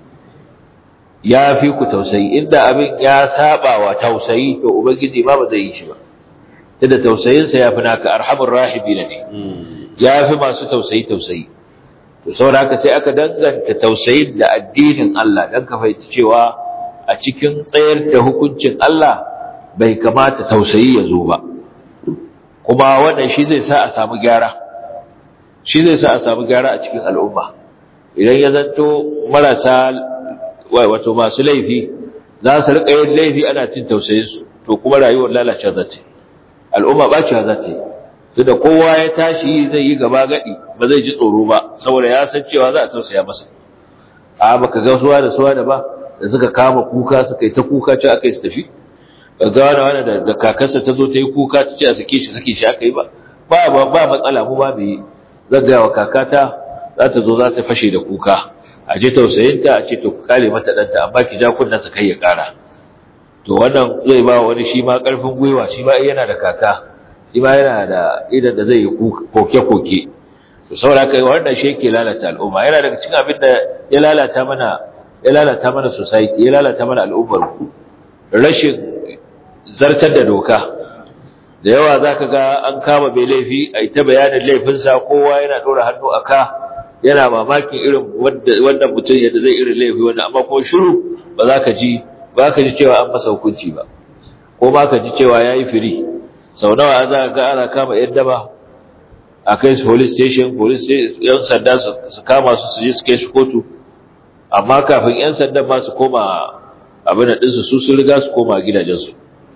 Speaker 1: ya fi ku tausayi inda abin ya saba wa tausayi to ubangiji ba ba zai yi shi ba tunda tausayin sa yafi naka arhamur rahibina ne ya fi masu tausayi tausayi to saboda haka sai aka danganta tausayin da addinin Allah dan ka fahimci cewa a cikin tsayar da hukuncin Allah bai kamata tausayi ya zo ba kuma wannan shi zai sa a samu gyara shi zai sa a samu gyara a cikin al'umma idan ya zanto marasa wato masu laifi za su riƙa yin laifi ana cin tausayinsu to kuma rayuwar lalacewa za ta al'umma ɓacewa za ta yi tunda kowa ya tashi zai yi gaba gadi ba zai ji tsoro ba saboda ya san cewa za a tausaya masa a baka ga suwa da suwa da ba da suka kama kuka suka yi ta kuka ce aka yi su tafi ga wani wani da kakarsa ta zo ta yi kuka ta ce a sake shi sake shi aka yi ba ba ba matsala mu ba mu yi zan gaya wa kakata za ta zo za ta fashe da kuka a je tausayinta a ce to ku kare mata ɗanta amma ki ja kunnen sa kai ya ƙara to wannan zai ba wani shi ma ƙarfin gwiwa shi ma yana da kaka shi ma yana da idan da zai yi koke-koke to saboda kai wannan shi yake lalata al'umma yana daga cikin abin da ya lalata mana ya lalata mana society ya lalata mana al'ummar rashin zartar da doka da yawa zaka ga an kama mai laifi a ita bayanin laifinsa kowa yana dora hannu a ka yana mamakin irin wannan mutum yadda zai irin laifi wannan amma kuma shiru ba za ka ji ba ka ji cewa an masa hukunci ba ko ma ka ji cewa ya yi firi sau nawa za ga ana kama yan daba a kai su police station police yan sanda su kama su su je su kai su kotu amma kafin yan sanda ma su koma abin da ɗinsu su sun riga su koma gidajensu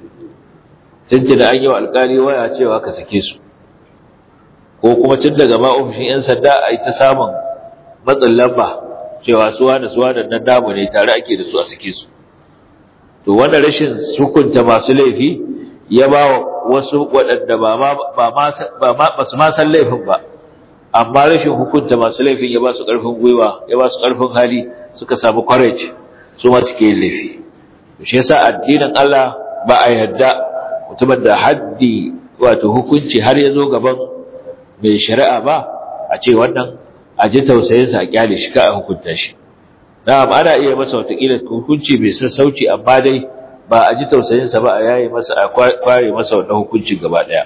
Speaker 1: tun da an yi wa alkali waya cewa ka sake su ko kuma tun daga ma ofishin 'yan sanda a yi ta samun matsin lamba cewa suwa da suwa da nan damu ne tare ake da su a sake su to wanda rashin hukunta masu laifi ya ba wasu waɗanda ba su ma san laifin ba amma rashin hukunta masu laifin ya ba su ƙarfin gwiwa ya ba su ƙarfin hali suka samu courage su ma suke yin laifi shi yasa addinin Allah ba a yarda mutumin da haddi wato hukunci har ya zo gaban mai shari'a ba a ce wannan a ji tausayinsa a kyale shi ka a hukunta shi na'am ana iya masa watakila hukunci mai sassauci amma dai ba a ji tausayinsa ba a yayi masa a kware masa wannan hukuncin gaba daya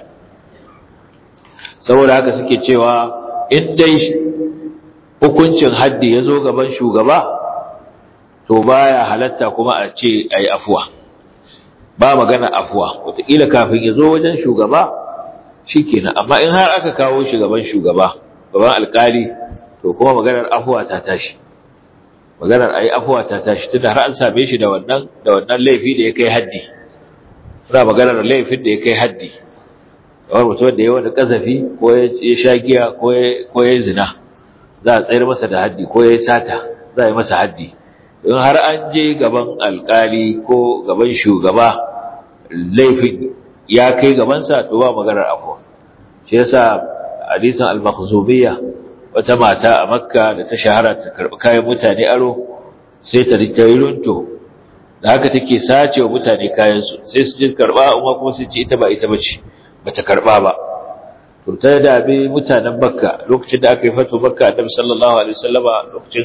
Speaker 1: saboda haka suke cewa in dai hukuncin haddi ya zo gaban shugaba to baya halatta kuma a ce a yi afuwa ba magana afuwa wataƙila kafin ya zo wajen shugaba shi kenan amma in har aka kawo shi gaban shugaba gaban alkali to kuma maganar afuwa ta tashi maganar a yi afuwa ta tashi tunda har an same shi da wannan da wannan laifi da ya kai haddi suna maganar laifin da ya kai haddi kamar mutum da ya wani ƙazafi ko ya sha giya ko ya yi zina za a tsayar masa da haddi ko ya yi sata za a yi masa haddi in har an je gaban alkali ko gaban shugaba laifin ya kai gabansa to ba maganar afuwa shi yasa hadisin al-makhzumiyya wata mata a makka da ta shahara ta karbi kayan mutane aro sai ta rika runto da haka take sace wa mutane kayan su sai su je karba amma kuma sai ce ita ba ita bace bata karba ba to ta dabe mutanen makka lokacin da aka yi fato makka annabi sallallahu alaihi wasallama lokacin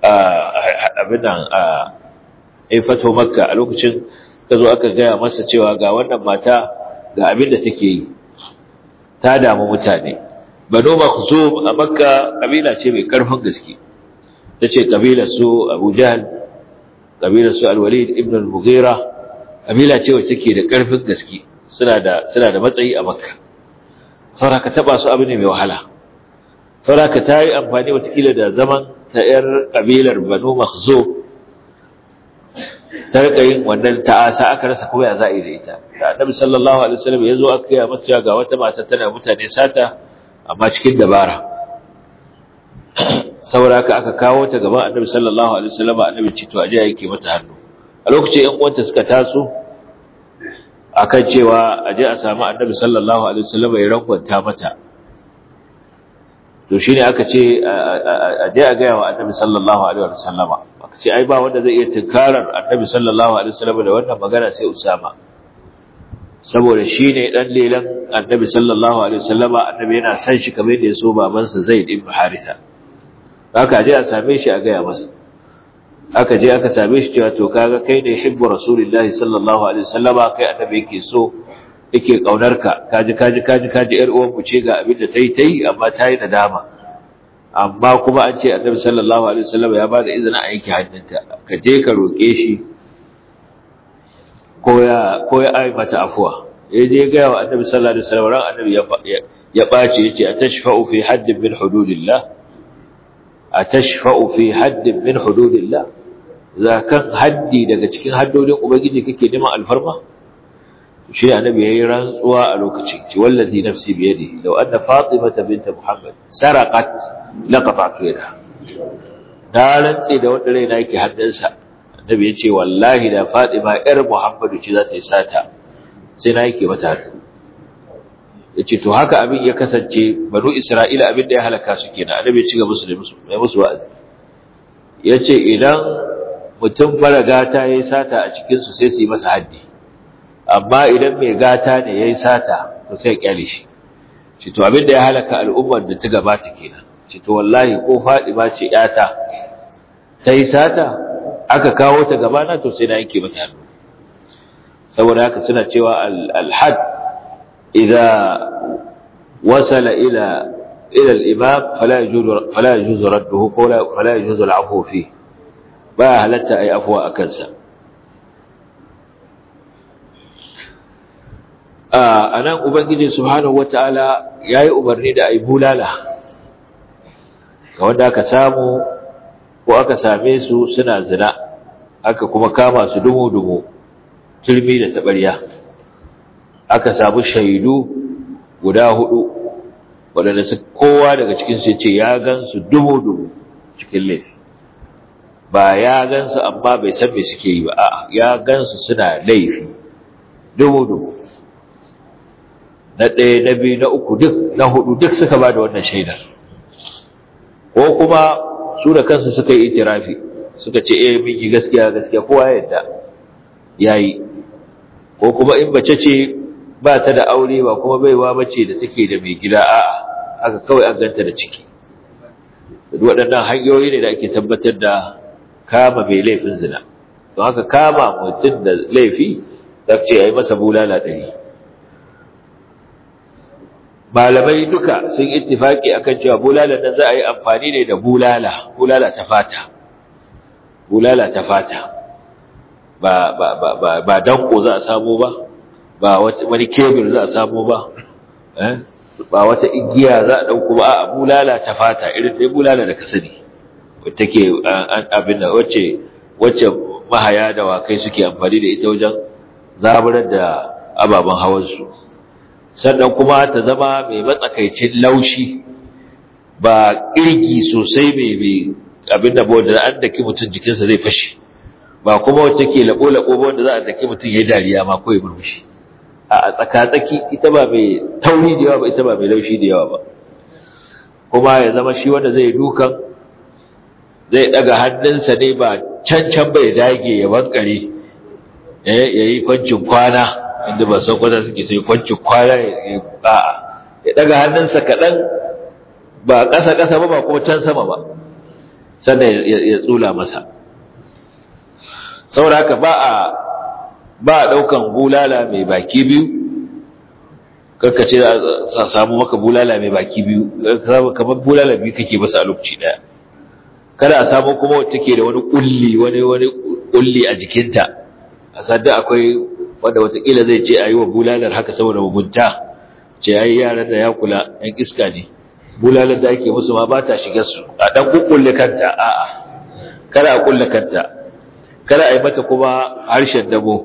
Speaker 1: abin nan a fato makka a lokacin ka zo aka gaya masa cewa ga wannan mata ga abin da take yi ta damu mutane bano makhzum a makka kabila ce mai karfin gaske ta ce kabilar su abu jahal kabilar su alwalid ibn al-mughira kabila ce wacce take da karfin gaske suna da suna da matsayi a makka saboda ka taba su abu ne mai wahala saboda ka ta yi amfani watakila da zaman ta ‘yar ƙabilar Banu Makhzo ta rika yin wannan ta'asa aka rasa kuma ya za'i da ita. Da Annabi sallallahu alaihi wasallam ya zo aka yi mata ga wata mata tana mutane sata amma cikin dabara. Saboda haka aka kawo ta gaban Annabi sallallahu alaihi wasallam Annabi ce to aje yake mata hannu. A lokacin ƴan uwanta suka taso akan cewa aje a samu Annabi sallallahu alaihi wasallam ya rankwanta mata to shi ne aka ce a je a gaya wa annabi sallallahu alaihi wa sallama aka ce ai ba wanda zai iya tunkarar annabi sallallahu alaihi wa sallama da wannan magana sai usama saboda shi ne dan lelan annabi sallallahu alaihi wa sallama annabi yana san shi kamar da ya so babansa zaid ibn haritha aka je a same shi a gaya masa aka je aka same shi cewa to kaga kai ne hibbu rasulullahi sallallahu alaihi wa sallama kai annabi yake so yake kaunarka kaji kaji kaji kaji yar uwan ku ce ga abin da tayi tayi amma tayi nadama amma kuma an ce annabi sallallahu alaihi wasallam ya bada izinin a yanke hannunta ka je ka roke shi ko ya ko ya ai mata afwa ya je ga wa annabi sallallahu alaihi wasallam ran annabi ya ya bace yace atashfa'u fi haddin min hududillah atashfa'u fi haddin min hududillah zakan haddi daga cikin haddodin ubangiji kake neman alfarma shi annabi yayi rantsuwa a lokacin ci wallazi nafsi bi yadihi law anna fatimata bint muhammad saraqat laqata'tu yadaha da rantsi da wanda rai yake haddansa annabi yace wallahi da fatima yar muhammadu ce za ta yi sata sai na yake mata hannu yace to haka abin ya kasance banu isra'ila abin da ya halaka su kenan annabi ya ci gaba musu da musu mai musu wa'azi yace idan mutum faraga ta yayi sata a cikin su sai su yi masa haddi amma idan mai gata ne ya yi sata to sai kyale shi ce to abinda ya halaka al'ummar da ta gabata kenan ce to wallahi ko fadima ce yata ta yi sata aka kawo ta gabana to sai na yanke mata hannu saboda haka suna cewa al-had idza wasala ila ila al-imam fala yajuzu fala yajuzu radduhu fala yajuzu al-afwu fi ba halatta ai afwa akan sa a nan ubangiji subhanahu wataala yayi umarni da ai bulala ga wanda aka samu ko aka same su suna zina aka kuma kama su dumu dumu turmi da tabarya aka samu shaidu guda hudu waɗanda su kowa daga cikin su ce ya gansu dumu dumu cikin laifi ba ya gansu amma bai san me suke yi ba a'a ya gansu suna laifi dumu dumu na ɗaya na biyu na uku duk na hudu duk suka ba da wannan shaidar ko kuma su da kansu suka yi itirafi suka ce eh mun yi gaskiya gaskiya kowa ya yadda yayi ko kuma in bace ce ba ta da aure ba kuma baiwa bace da take da mai gida a'a haka kawai an ganta da ciki waɗannan hanyoyi ne da ake tabbatar da kama mai laifin zina don haka kama mutum da laifi za ce ya yi masa bulala ɗari malamai duka sun ittifaki akan cewa bulala nan za a yi amfani ne da bulala bulala ta fata bulala ta fata ba ba ba ba ba danko za a samu ba ba wani kebir za a samu ba eh ba wata igiya za a dauko ba a bulala ta fata irin dai bulala da ka sani wacce ke abin da wacce wacce mahaya da wakai suke amfani da ita wajen zaburar da ababen hawan su sannan kuma ta zama mai matsakaicin laushi ba kirgi sosai mai mai abin da da an daki mutum jikinsa zai fashe ba kuma wacce ke labo-labo ba wanda za a daki mutum ya dariya ma ko ya murmushi a tsaka-tsaki ita ba mai tauri da yawa ba ita ba mai laushi da yawa ba kuma ya zama shi wanda zai dukan zai daga hannunsa ne ba can-can bai dage ya bankare ya yi kwancin kwana inda ba san kwata suke sai kwancin kwana ya ba'a ya daga hannunsa kaɗan ba ƙasa-ƙasa ba ba kuma can sama ba sannan ya tsula masa saboda haka ba a ba a ɗaukan bulala mai baki biyu karkace a samu maka bulala mai baki biyu kamar bulala biyu kake masa a lokaci ɗaya kada a samu kuma wacce ke da wani kulli wani wani kulli a jikinta a sadda akwai wanda watakila zai ce a yi wa bulalar haka saboda mugunta ce ya yi yaran da ya kula ‘yan iska ne bulalar da ake musu ma ba ta shiga su a ɗan kukkulle kanta a'a kada a kulle kanta kada a yi mata kuma harshen dabo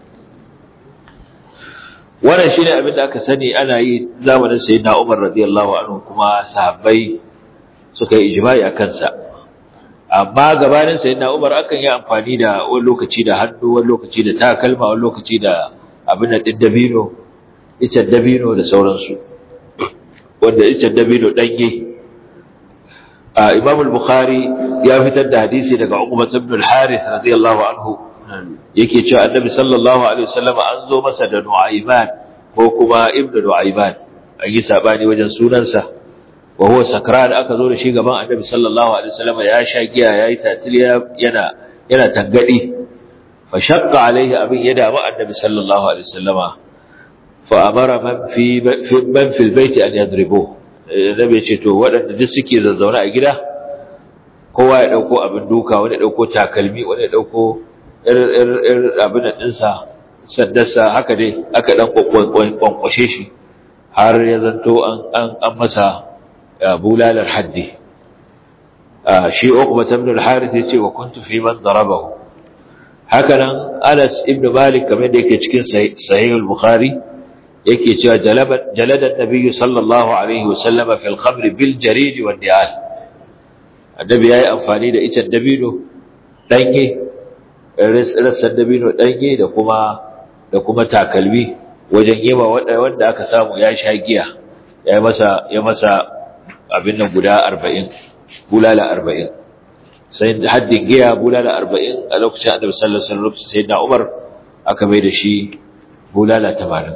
Speaker 1: wannan shi ne abin da aka sani ana yi zamanin sayi na umar radiyallahu anhu kuma sahabbai suka yi ijimai a kansa amma gabanin sayyidina Umar akan yi amfani da wani lokaci da hannu wani lokaci da takalma wani lokaci da abin da dabino icen dabino da sauransu wanda icen dabino danye a Imam al-Bukhari ya fitar da hadisi daga Uqbah ibn al-Harith radiyallahu anhu yake cewa Annabi sallallahu alaihi wasallam an zo masa da Nu'ayman ko kuma Ibn Nu'ayman an yi sabani wajen sunansa wa huwa sakran aka zo da shi gaban annabi sallallahu alaihi wasallam ya sha giya yayi tatiliya yana yana tangadi fa shaqqa alaihi abin ya damu annabi sallallahu alaihi wasallama fa amara man fi man fi albayt an yadribu annabi ya ce to waɗanda duk suke zazzauna a gida kowa ya dauko abin duka wani ya dauko takalmi wani ya dauko ir abin dinsa saddarsa haka dai aka dan kwankwashe shi har ya zanto an an masa bulalar haddi shi uqba ibn al-harith yace wa kuntu fi man darabahu hakanan Anas ibn Malik kamar da yake cikin sahih al-Bukhari yake cewa jalaba jalada an-nabiy sallallahu alaihi wa sallama fil khamr bil jarid wal ni'al annabi yayi amfani da ita dabino danye rassan dabino danye da kuma da kuma takalmi wajen yema wanda aka samu ya sha giya ya masa ya masa abin nan guda arba'in bulala arba'in sai haddin giya bulala arba'in a lokacin annabi sallallahu alaihi wasallam sai na umar aka mai da shi bulala tamanin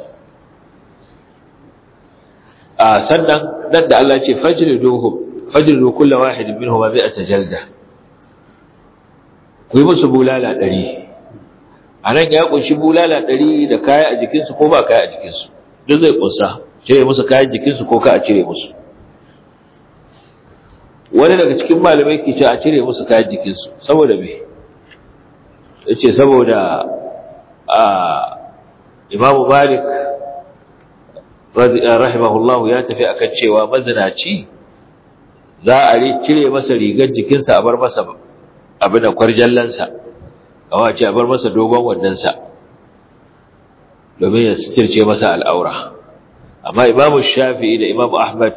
Speaker 1: a sannan nan da Allah ce fajriduhum fajridu kullu wahid minhum mi'ata jalda ku yi musu bulala ɗari a nan ya kunshi bulala ɗari da kaya a jikinsu ko ba kaya a jikinsu duk zai kunsa cire musu kayan jikinsu ko ka a cire musu wani daga cikin malamai ke ce a cire musu kayan jikinsu saboda me ya ce saboda a imamu malik rahimahullah ya tafi akan cewa mazinaci za a cire masa rigar jikinsa a bar masa abin da kwarjallansa kawai ce a bar masa dogon wandansa domin ya sitirce masa al'aura amma imamu shafi'i da imamu ahmad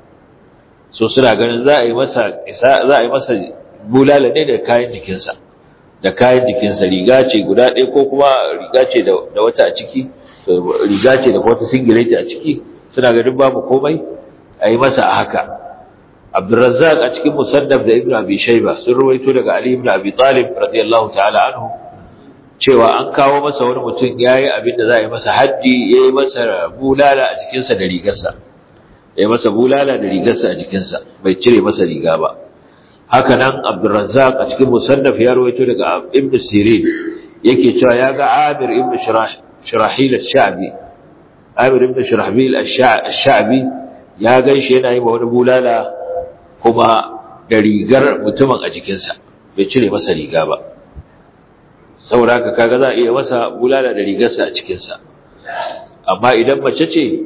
Speaker 1: so suna ganin za a yi masa za a yi masa bulala ne da kayan jikinsa da kayan jikinsa riga ce guda ɗaya ko kuma riga ce da wata a ciki riga ce da wata singileti a ciki suna ganin babu komai a yi masa a haka abdurrazzaq a cikin musannaf da ibnu abi shayba sun ruwaito daga ali ibn abi talib radiyallahu ta'ala anhu cewa an kawo masa wani mutum yayi abin da za a yi masa haddi yayi masa bulala a jikinsa da rigarsa yayi masa bulala da rigarsa a jikinsa bai cire masa riga ba haka nan abdurrazzaq a cikin musannaf ya ruwaito daga ibnu sirin yake cewa ya ga amir ibnu shirah shirahil ash-sha'bi amir ibnu shirahbil ash-sha'bi ya ganshi yana yi wani bulala kuma da rigar mutumin a jikinsa bai cire masa riga ba saboda haka kaga za a iya masa bulala da rigarsa a cikinsa amma idan mace ce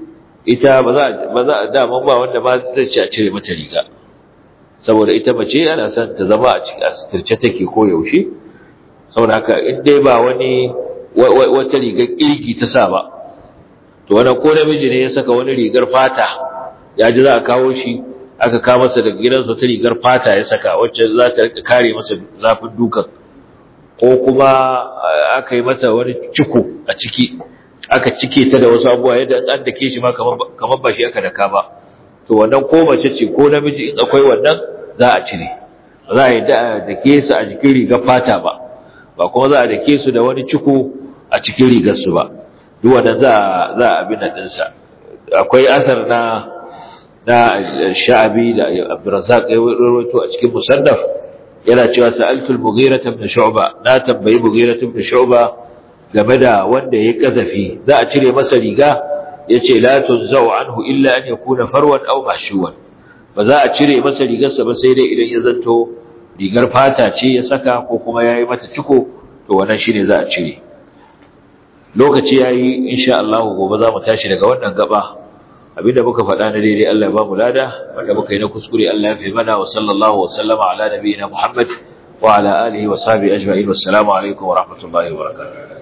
Speaker 1: ita ba za ba za daman ba wanda ba zai ci a cire mata riga saboda ita mace ana son ta zama a cikin asirce take ko yaushe saboda haka in dai ba wani wata rigar kirgi ta sa ba to wannan ko namiji ne ya saka wani rigar fata ya ji za a kawo shi aka kawo masa daga gidansa ta rigar fata ya saka wacce za ta rika kare masa zafin dukan ko kuma aka yi masa wani ciko a ciki aka cike ta da wasu abubuwa yadda an dake shi ma kamar ba shi aka daka ba to wannan ko mace ce ko namiji in akwai wannan za a cire ba za a yi dake su a jikin rigar fata ba ba kuma za a dake su da wani ciko a cikin rigar su ba duk wannan za za a abin nan ɗinsa akwai asar na na sha'abi da abdurrazzaq ya rawaito a cikin musannaf yana cewa sa'altu al-mughira ibn shu'ba na tambayi mughira ibn shu'ba game da wanda yayi kazafi za a cire masa riga yace la tunzau anhu illa an yakuna farwan aw mahshuwan ba za a cire masa rigarsa ba sai dai idan ya zanto rigar fata ce ya saka ko kuma yayi mata ciko to wannan shine za a cire lokaci yayi insha Allah gobe za mu tashi daga wannan gaba abinda muka faɗa na daidai Allah ya ba mu lada wanda muka yi na kuskure Allah ya fi mana wa sallallahu wa sallama ala nabiyina Muhammad wa ala alihi wa sahbihi ajma'in wassalamu alaikum wa rahmatullahi wa barakatuh